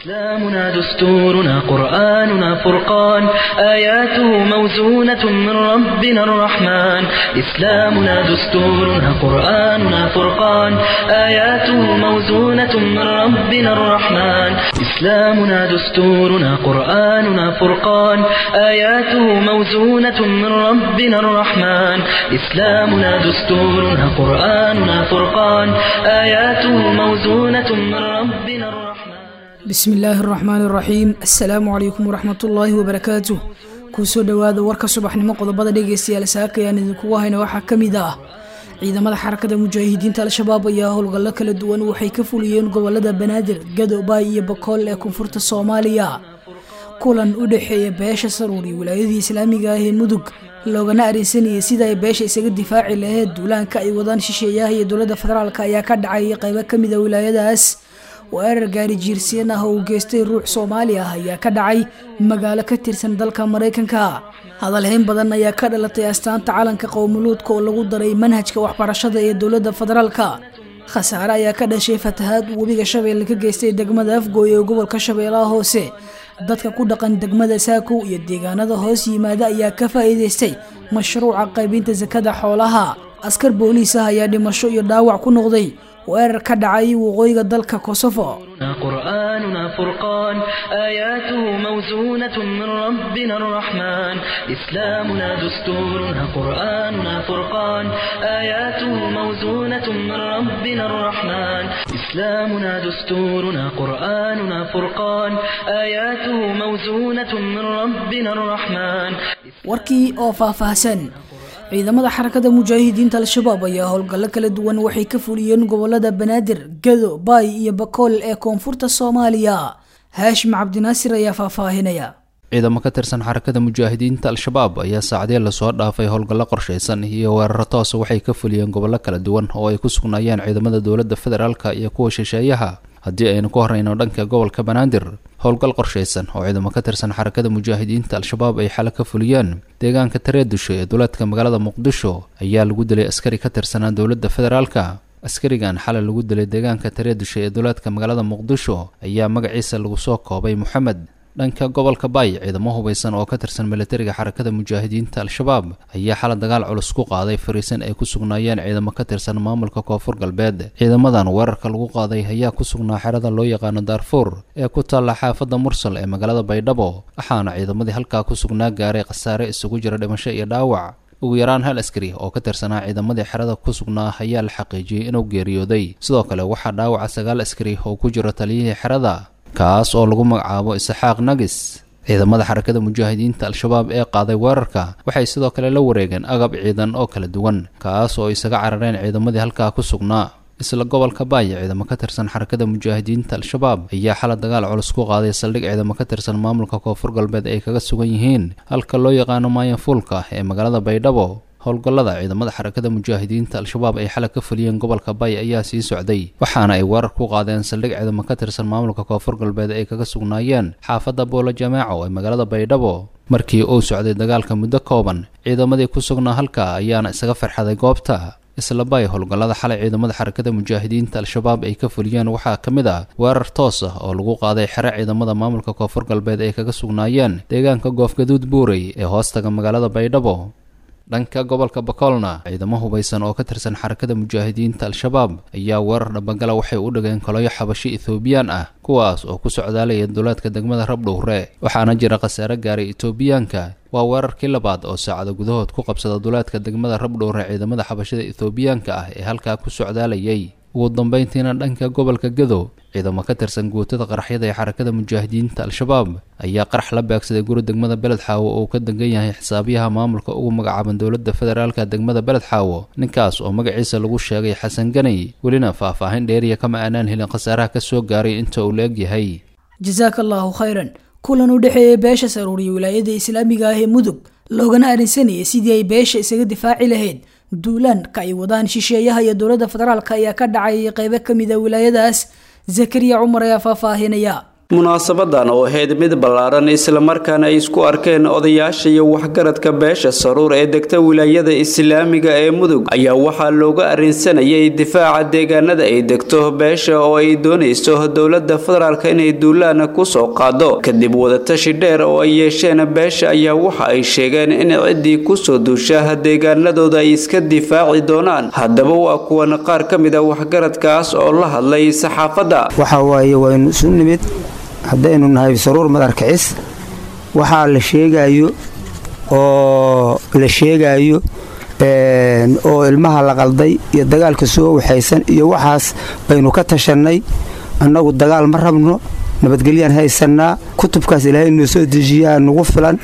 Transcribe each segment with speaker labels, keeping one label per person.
Speaker 1: إسلامنا دستورنا قرآننا فرقان آياته موزونة من ربنا الرحمن إسلامنا دستورنا قرآننا فرقان آياته موزونة من ربنا الرحمن إسلامنا دستورنا قرآننا فرقان آياته موزونة من ربنا الرحمن إسلامنا دستورنا قرآننا فرقان آياته موزونة من ربنا الرحمن
Speaker 2: bismi illaahi araxmaani araxiim assalaamu calaykum waraxmatullaahi wabarakaatuh kuusoo dhowaada warka subaxnimo qodobada dhegeystayaal saakayaan idinkugu hayna waxaa ka mid ah ciidamada xarakada mujaahidiinta al-shabaab ayaa howlgallo kala duwan waxay ka fuliyeen gobolada banaadir gadobaay iyo bakool ee koonfurta soomaaliya kulan u dhexeeya beesha saruuri wilaayadii islaamiga ah ee mudug loogana arinsanayay sida ay beesha isaga difaaci laheyd duulaanka ay wadaan shisheeyaha iyo dowladda federaalk ayaa ka dhacay qaybo kamid a wilaayadaas weerar gaari jiirsiyeen ah oo uu geystay ruux soomaali ah ayaa ka dhacay magaalo ka tirsan dalka maraykanka hadalhayn badan ayaa ka dhalatay astaanta calanka qowmuluudka oo lagu daray manhajka waxbarashada ee dowladda federaalka khasaare ayaa ka dhashay fatahaad uu webiga shabeelle ka geystay degmada afgooy ee gobolka shabeellaha hoose dadka ku dhaqan degmada saakow iyo deegaanada hoos yimaada ayaa ka faa'iidaystay mashruuca qaybinta sakada xoolaha askar booliis ah ayaa dhimasho iyo dhaawac ku noqday weerar ka dhacay waqooyiga dalka kosofo
Speaker 1: قرآننا فرقان آياته موزونة من ربنا الرحمن إسلامنا دستورنا قرآننا فرقان آياته موزونة من ربنا الرحمن إسلامنا دستورنا قرآننا فرقان آياته موزونة من ربنا الرحمن
Speaker 2: warkii oo faahfaahsan ciidamada xarakada mujaahidiinta al-shabaab ayaa howlgallo kala duwan waxay ka fuliyeen gobolada banaadir gado baay iyo bakool ee koonfurta soomaaliya haashim cabdinaasir ayaa faahfaahinaya
Speaker 3: ciidamo ka tirsan xarakada mujaahidiinta al-shabaab ayaa saacadii lasoo dhaafay howlgallo qorshaysan iyo weeraro toosa waxay ka fuliyeen gobollo kala duwan oo ay ku sugnaayeen ciidamada dowladda federaalka iyo kuwa shisheeyaha haddii aynu ku horeyno dhanka gobolka banaadir howlgal qorshaysan oo ciidamo ka tirsan xarakada mujaahidiinta al-shabaab ay xale ka fuliyeen deegaanka tareedusho ee duleedka magaalada muqdisho ayaa lagu dilay askari ka tirsanaa dowladda federaalka askarigan xalay lagu dilay deegaanka tareedusho ee duleedka magaalada muqdisho ayaa magaciisa lagu soo koobay moxamed dhanka gobolka baay ciidamo hubaysan oo ka tirsan militariga xarakada mujaahidiinta al-shabaab ayaa xala dagaal culus ku qaaday fariisan ay ku sugnaayeen ciidamo ka tirsan maamulka koonfur galbeed ciidamadan weerarka lagu qaaday ayaa ku sugnaa xerada loo yaqaano daarfuur ee ku taalla xaafadda mursal ee magaalada baydhabo waxaana ciidamadii halkaa ku sugnaa gaaray khasaare isugu jira dhimasho iyo dhaawac ugu yaraan hal askari oo ka tirsanaa ciidamadii xerada ku sugnaa ayaa la xaqiijiyey inuu geeriyooday sidoo kale waxaa dhaawaca sagaal askari oo ku jiro taliyihii xerada kaas oo lagu magacaabo isaxaaq nagis ciidamada xarakada mujaahidiinta al-shabaab ee qaaday weerarka waxay sidoo kale la wareegeen agab ciidan oo kala duwan kaas oo isaga carareen ciidamadii halkaa ku sugnaa isla gobolka baay ciidamo ka tirsan xarakada mujaahidiinta al-shabaab ayaa xala dagaal culus ku qaaday saldhig ciidamo ka tirsan maamulka koonfur galbeed ay kaga sugan yihiin halka loo yaqaano maayanfuulka ee magaalada baydhabo howlgallada ciidamada xarakada mujaahidiinta al-shabaab ay xalay ka fuliyeen gobolka bay ayaa sii socday waxaana ay weerar ku qaadeen saldhig ciidamo ka tirsan maamulka koonfur galbeed ay kaga sugnaayeen xaafadda boolo jamaaco ee magaalada baydhabo markii uu socday dagaalka muddo kooban ciidamadii ku sugnaa halka ayaana isaga farxaday goobta isla bay howlgallada xalay ciidamada xarakada mujaahidiinta al-shabaab ay ka fuliyeen waxaa ka mid ah weerar toos ah oo lagu qaaday xere ciidamada maamulka koonfur galbeed ay kaga sugnaayeen deegaanka goofgaduud buurey ee hoostaga magaalada baydhabo dhanka gobolka bakoolna ciidamo hubaysan oo ka tirsan xarakada mujaahidiinta al-shabaab ayaa weerar dhabagala waxay u dhigeen koloyo xabashi ethoobiyan ah kuwaas oo ku socdaalaya duleedka degmada rabdhowre waxaana jira khasaare gaaray etoobiyaanka waa weerarkii labaad oo saacada gudahood ku qabsada duleedka degmada rabdhowre ciidamada xabashada ethoobiyaanka ah ee halkaa ku socdaalayay ugu dambeyntiina dhanka gobolka gado ciidamo ka tirsan guutada qaraxyada ee xarakada mujaahidiinta al-shabaab ayaa qarax la beegsaday guri degmada beled xaawo oo ka degan yahay xisaabiyaha maamulka ugu magacaaban dowladda federaalka degmada beled xaawo ninkaas oo magaciisa lagu sheegay xasan ganay welina faahfaahin dheeriya kama aanaan helin khasaaraha ka soo gaaray inta uu la egyahay
Speaker 2: jasaaka allaahu khayran kulan u dhexeeya beesha saruuriya wilaayada islaamiga ah ee mudug loogana arinsanayay sidii ay beesha isaga difaaci lahayd duulaanka ay wadaan shisheeyaha iyo dowladda federaalk ayaa ka dhacay qeybo kamid a wilaayadaas zakariya cumar ayaa faahfaahinaya
Speaker 4: munaasabadan oo ahayd mid ballaaran islamarkaana ay isku arkeen odayaasha iyo waxgaradka beesha saruur ee degta wilaayada islaamiga ee mudug ayaa waxaa looga arrinsanayay difaaca deegaanada ay degto beesha oo ay doonayso dowlada federaalk inay duulaan kusoo qaado kadib wadatashi dheer oo ay yeesheen beesha ayaa waxa ay sheegeen in ciddii kusoo duusha deegaanadooda ay iska difaaci doonaan haddaba waa kuwan qaar ka mid a waxgaradkaas oo la hadlay saxaafadda
Speaker 5: haddaynu nahay saruur madarkicis waxaa la sheegayo oo la sheegayo oo ilmaha la qalday iyo dagaalka soo waxaysan iyo waxaas baynu ka tashannay annagu dagaal ma rabno nabadgelyaan haysannaa kutubkaas ilaahay noo soo dejiyaa nagu filan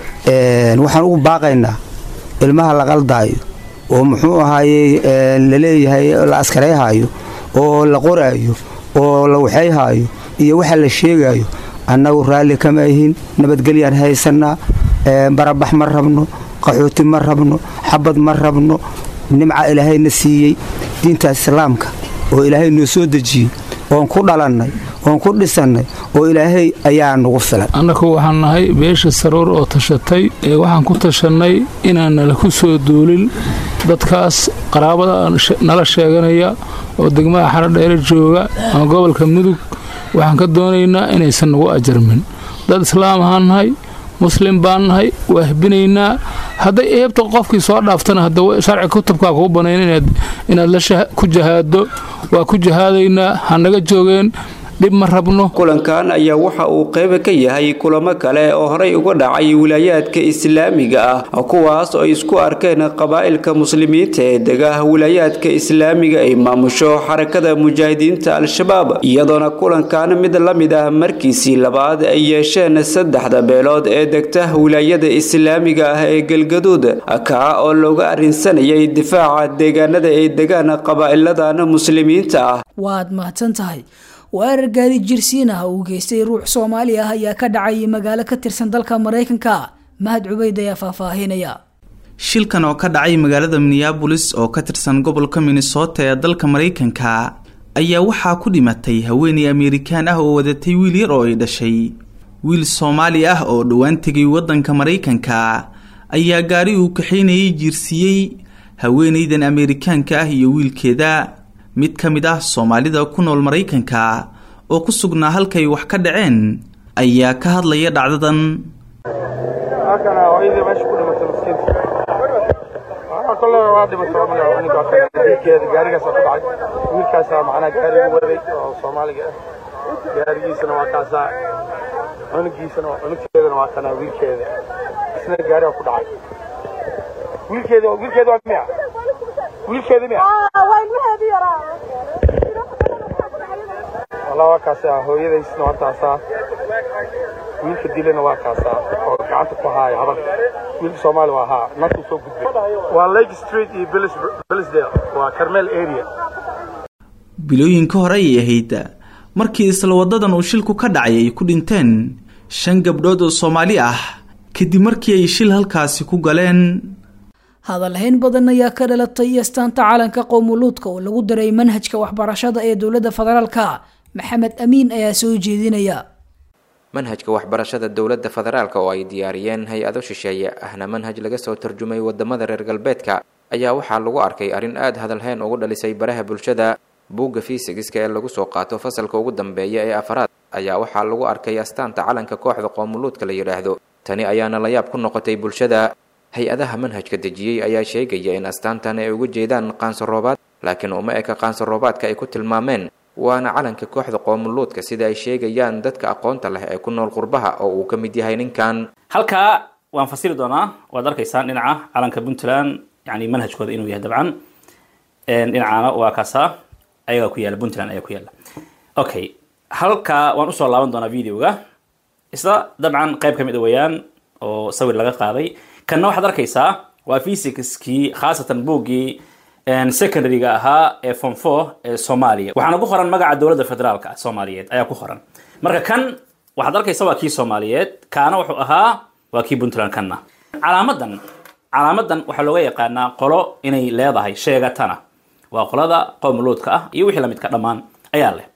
Speaker 5: waxaan ugu baaqaynaa ilmaha la qaldaayo oo muxuu ahaayey laleeyahay la askarayhaayo oo la qoraayo oo la waxayhaayo iyo waxa la sheegayo annagu raalli kama ahin nabadgelyaan haysannaa barabax ma rabno qaxooti ma rabno xabad ma rabno nimca ilaahayna siiyey diinta islaamka oo ilaahay noo soo dejiyey oon ku dhalannay oon ku dhisannay oo ilaahay ayaa nagu filan
Speaker 6: annaku waxaan nahay beesha saruur oo tashatay ee waxaan ku tashannay inaan nala ku soo duulin dadkaas qaraabada nala sheeganaya oo degmada xarodheere jooga ama gobolka mudug waxaan ka doonaynaa inaysan nagu ajarmin dad islaam ahaan nahay muslim baan nahay waa hbinaynaa hadday eebta qofkii soo dhaaftana hadda sharci kutubkaa kuu banayn inaad ku jahaado waa ku jahaadaynaa hanaga joogeen dhib ma rabno
Speaker 4: kulankan ayaa waxa uu qayb ka yahay kulamo kale oo horey uga dhacay wilaayaadka islaamiga ah kuwaas oo isku arkeen qabaa'ilka muslimiinta ee dega wilaayaadka islaamiga ay maamusho xarakada mujaahidiinta al-shabaab iyadoona kulankan mid la mid ah markiisii labaad ay yeesheen saddexda beelood ee degta wilaayada islaamiga ah ee galgaduud kaa oo looga arrinsanayay difaaca deegaanada ay degaan qabaa'iladan muslimiinta ah
Speaker 2: waad mahadsan tahay weerar gaari jirsiin ah uu geystay ruux soomaali ah ayaa ka dhacay magaalo ka tirsan dalka maraykanka mahad cubayd ayaa faahfaahinaya
Speaker 7: shilkan oo ka dhacay magaalada minneabolis oo ka tirsan gobolka minnesota ee dalka maraykanka ayaa waxaa ku dhimatay haweeney amerikaan ah oo wadatay wiil yar oo ay dhashay wiil soomaali ah oo dhowaan tegay waddanka maraykanka ayaa gaari uu kaxaynayay jiirsiiyey haweenaydan amerikaanka ah iyo wiilkeeda mid ka mid ah soomaalida ku nool maraykanka oo ku sugnaa halkay wax ka dhaceen ayaa ka hadlaya dhacdadan
Speaker 8: gaarigiisana waa kaasaa cunugiisana cunugteedana waa kanaa wiilkeeda isna gaariga ku dhacay wiilkeeda wiilkeeda waa miya wiilkeeda miya wallah waa kaasaa hooyadaysna waa taasaa wiilka dilana waa kaasaa oo gacanta ku haaya habarka wiilka soomaali waa haa naftuu soo gudbay waa lake street iyo bellisdale waa carmel area
Speaker 7: bilooyinka hore ayay ahayd markii isla wadadan uu shilku ka dhacay ay ku dhinteen shan gabdhood oo soomaali ah kadib markii ay shil halkaasi ku galeen
Speaker 2: hadalhayn badan ayaa ka dhalatay astaanta calanka qowmuluudka oo lagu daray manhajka waxbarashada ee dowladda federaalka maxamed amiin ayaa soo jeedinaya
Speaker 9: manhajka waxbarashada dowladda federaalka oo ay diyaariyeen hay-ado shisheeye ahna manhaj laga soo tarjumay wadamada reer galbeedka ayaa waxaa lagu arkay arrin aada hadalhayn ugu dhalisay baraha bulshada buugga fiisigiska ee lagu soo qaato fasalka ugu dambeeya ee afaraad ayaa waxaa lagu arkay astaanta calanka kooxda qoomuluudka la yidhaahdo tani ayaana la yaab ku noqotay bulshada hay-adaha manhajka dejiyey ayaa sheegaya in astaantan ay uga jeedaan qaansaroobaad laakiin uma eka qaansaroobaadka ay ku tilmaameen waana calanka kooxda qoomuluudka sida ay sheegayaan dadka aqoonta leh ee ku nool qurbaha oo uu ka mid yahay ninkan
Speaker 10: halkaa waan fasiri doonaa waad arkaysaan dhinaca calanka puntland yani manhajkooda inuu yahay dabcan dhinacaana waa kaasaa ayagaa ku yaala puntland ayaa ku yaala okay halkaa waan usoo laaban doonaa videoga isla dabcan qayb ka mid a weeyaan oo sawir laga qaaday kanna waxaad arkaysaa waa physicskii khaasatan buuggii secondaryga ahaa ee form four ee soomaaliya waxaana ku qoran magaca dowladda federaalka soomaaliyeed ayaa ku qoran marka kan waxaad arkaysa waa kii soomaaliyeed kaana wuxuu ahaa waa kii puntland kanna calaamadan calaamadan waxaa looga yaqaanaa qolo inay leedahay sheegatana waa qolada qowmuluudka ah iyo wixii lamidka dhammaan ayaa leh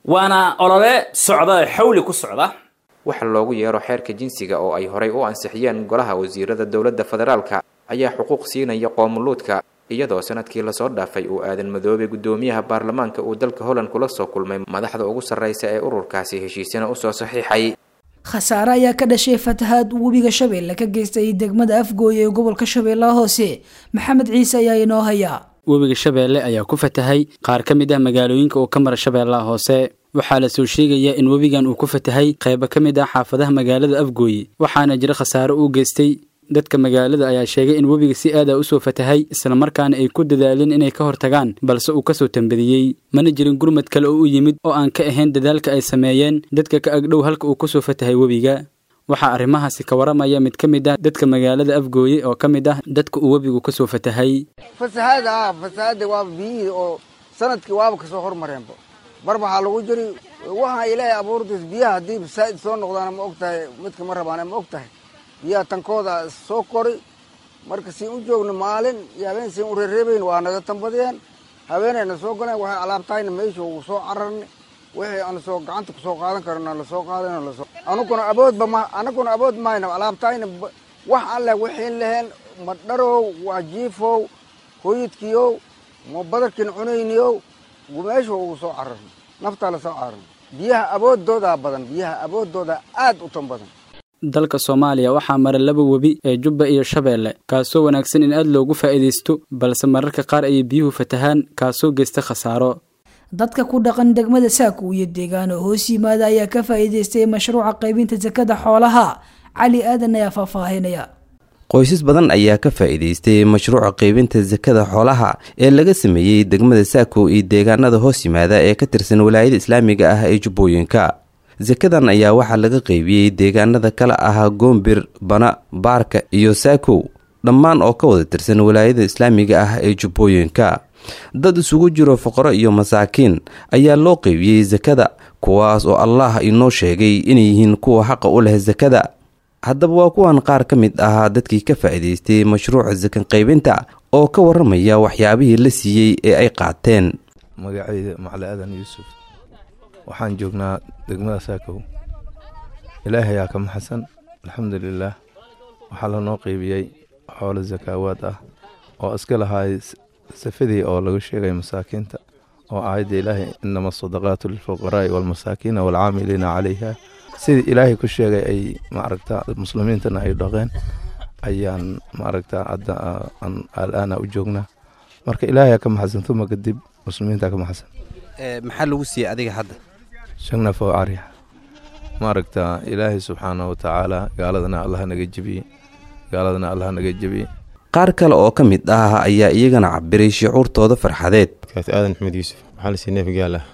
Speaker 10: waana olole socda xawli ku socda
Speaker 9: waxa loogu yeero xeerka jinsiga oo ay horay u ansixiyeen golaha wasiirada dowladda federaalka ayaa xuquuq siinaya qoomuluudka iyadoo sanadkii lasoo dhaafay uu aadan madoobay guddoomiyaha baarlamaanka uu dalka holland kula soo kulmay madaxda ugu sarreysa ee ururkaasi heshiisana usoo saxiixay
Speaker 2: khasaare ayaa ka dhashay fatahaad uu webiga shabeelle ka geystay degmada afgooye ee gobolka shabeellaha hoose maxamed ciise ayaa inoo hayaa
Speaker 11: webiga shabeelle ayaa ku fatahay qaar ka mid ah magaalooyinka uu ka mara shabeellaha hoose waxaa la soo sheegayaa in webigan uu ku fatahay qaybo ka mid ah xaafadaha magaalada afgooye waxaana jira khasaare uu geystay dadka magaalada ayaa sheegay in webiga si aada usoo fatahay islamarkaana ay ku dadaaleen inay ka hortagaan balse uu kasoo tambadiyey mana jirin gurmad kale oo u yimid oo aan ka ahayn dadaalka ay sameeyeen dadka ka agdhow halka uu kasoo fatahay webiga waxaa arrimahaasi ka waramaya mid ka mid ah dadka magaalada afgooye oo ka mid ah dadka uu webigu kasoo fatahay
Speaker 12: fasahaada ah fasahaada waaba biyihii oo sanadkii waaba kasoo hormareenba bar waxaa lagu jiri waxaa ilaahay abuurtiis biyaha haddii saa'id soo noqdaana ma og tahay midka ma rabaana ma og tahay biyaha tankooda soo kori marka siin u joogno maalin iyo habeen siin u reereebayn waa naga tambadiyeen habeenayna soo galeen waxay alaabtahayna meesha ugu soo cararnay wixii aan soo gacanta kusoo qaadan karna lasoo qaadan lasoo anuguna aboodba ma anaguna abood mayna alaabtahayna wax alle wixiin laheen ma dharow waa jiifow hooyadkiiow ma badarkin cunayniyow meesha ugu soo cararnay naftaa lasoo cararnay biyaha aboodoodaa badan biyaha aboodoodaa aad u tan badan
Speaker 11: dalka soomaaliya waxaa mara laba webi ee jubba iyo shabeelle kaasoo wanaagsan in aad loogu faa'iidaysto balse mararka qaar ayay biyuhu fatahaan kaasoo geysta khasaaro
Speaker 2: dadka ku dhaqan degmada saaku iyo deegaano hoos yimaada ayaa ka faa'iidaystay mashruuca qaybinta sakada xoolaha cali aadan ayaa faahfaahinaya
Speaker 13: qoysas badan ayaa ka faa'iidaystay mashruuca qaybinta sakada xoolaha ee laga sameeyey degmada saako iyo deegaanada hoos yimaada ee ka tirsan walaayada islaamiga ah ee jubbooyinka sakadan ayaa waxaa laga qaybiyey deegaanada kale ahaa goombir bana baarka iyo saakow dhammaan oo ka wada tirsan walaayada islaamiga ah ee jubbooyinka dad isugu jiro foqoro iyo masaakiin ayaa loo qaybiyey sakada kuwaas oo allah inoo sheegay inay yihiin kuwa xaqa u leh sakada haddaba waa kuwan qaar ka mid ahaa dadkii ka faa'iidaystay mashruuca sakan qaybinta oo ka waramaya waxyaabihii la siiyey ee ay qaateen
Speaker 14: magacayda macali aadan yuusuf waxaan joognaa degmada saakow ilaahay ayaa ka maxasan alxamdulilaah waxaa lanoo qeybiyey xoolo sakaawaad ah oo iska lahaay safadii oo lagu sheegay masaakiinta oo aayadda ilaahay inama asadaqaatu lilfuqaraa'i waalmasaakiina waalcaamiliina calayha sidii ilaahay ku sheegay ay maaragta muslimiintana ay dhaqeen ayaan maaragta hadda alaana u joognaa marka ilaahay ka maxasan tuma kadib muslimiinta ka maxasan
Speaker 13: maxaa lagu siiyey adiga hadda
Speaker 14: shagna foo arya maaragta ilaahay subxaana wa tacaala gaaladana allah naga jebiye gaaladana allah naga jebiye
Speaker 13: qaar kale oo ka mid ah ayaa iyagana cabiray shucuurtooda farxadeed
Speaker 15: kaas aadan maxmed yuusuf maxaa lasii neef gaal ah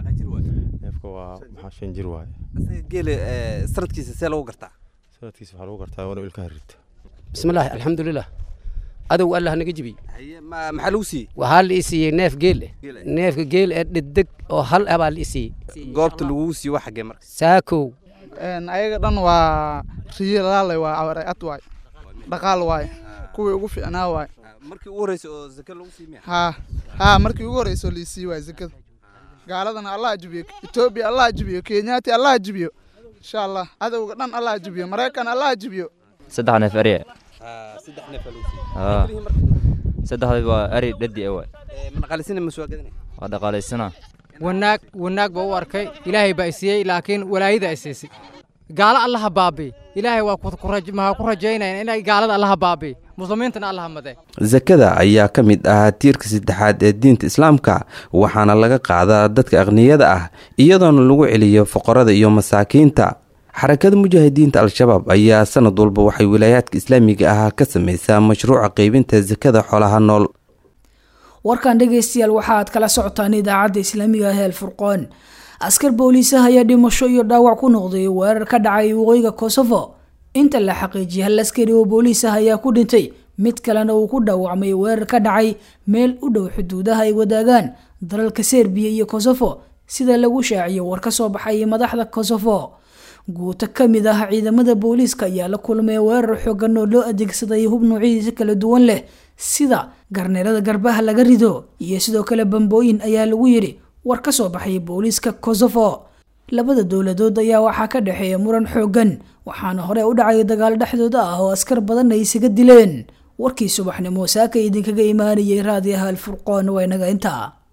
Speaker 15: neefka waa maxaa shan jir waaye
Speaker 13: geele sanadkiisa see lagu gartaa
Speaker 15: sanadkiisa waxaa lagu gartaa waa ilkaha rita
Speaker 16: bismillaahi alxamdulilah adow allah naga jebiye
Speaker 13: maxaa lagu siiyey
Speaker 16: waxaa la ii siiyey neef geel eh neefka geel ee dhedeg oo hal ah baa la ii siiyey
Speaker 13: goobta lagugu siiyo waa xaggee marka
Speaker 16: saakow
Speaker 17: ayaga dhan waa riyalaale waa ad waay dhaqaal waay kuwii ugu fiicnaa waay
Speaker 13: markii ugu horreysay oo zaka lagu siimiya
Speaker 17: haa haa markii ugu horreysay oo liisii waay zakada gaaladana allah jibiyo etoobiya allah jibiyo kenyaati allah jibiyo insha allah cadowga dhan allah jibiyo maraykan allah jibiyo
Speaker 18: saddex neef ariya
Speaker 13: saddex neef lagu siiyey
Speaker 18: saddexda waa ari dhadi e waay
Speaker 13: ma dhaqaalaysana ma soo gadanay
Speaker 18: waa dhaqaalaysana
Speaker 16: wanaag wanaag baa u arkay ilaahay baa isiiyey laakiin walaayada ay siisay gaalo allaha baabi ilaahay waa maxaa ku rajaynaya inay gaalada allaha baabi muslimiintana allaha made
Speaker 13: sakada ayaa ka mid ah tiirka saddexaad ee diinta islaamka waxaana laga qaadaa dadka aqniyada ah iyadoona lagu celiyo foqorada iyo masaakiinta xarakada mujaahidiinta al-shabaab ayaa sanad walba waxay wilaayaadka islaamiga ah ka sameysaa mashruuca qeybinta sakada xoolaha nool
Speaker 2: warkan dhegaystayaal waxaaad kala socotaan idaacadda islaamiga ah ee alfurqoon askar booliisaha ayaa dhimasho iyo dhaawac ku noqday weerar ka dhacay waqooyiga kosovo inta la xaqiijiyay hal askari oo booliis ah ayaa ku dhintay mid kalena uu ku dhaawacmay weerar ka dhacay meel u dhow xuduudaha ay wadaagaan dalalka serbiya iyo kosovo sida lagu shaaciyay war ka soo baxay madaxda kosovo guuto ka mid ah ciidamada booliiska ayaa la kulmay weerar xoogan oo loo adeegsaday hub noocyadiisa kala duwan leh sida garneerada garbaha laga rido iyo sidoo kale bambooyin ayaa lagu yidhi war ka soo baxay booliiska kosofo labada dowladood ayaa waxaa ka dhexeeya muran xooggan waxaana hore u dhacay dagaal dhexdooda ah oo askar badan ay isaga dileen warkii subaxnimo saaka idinkaga imaanayay raadiyaha alfurqoon waa inaga intaa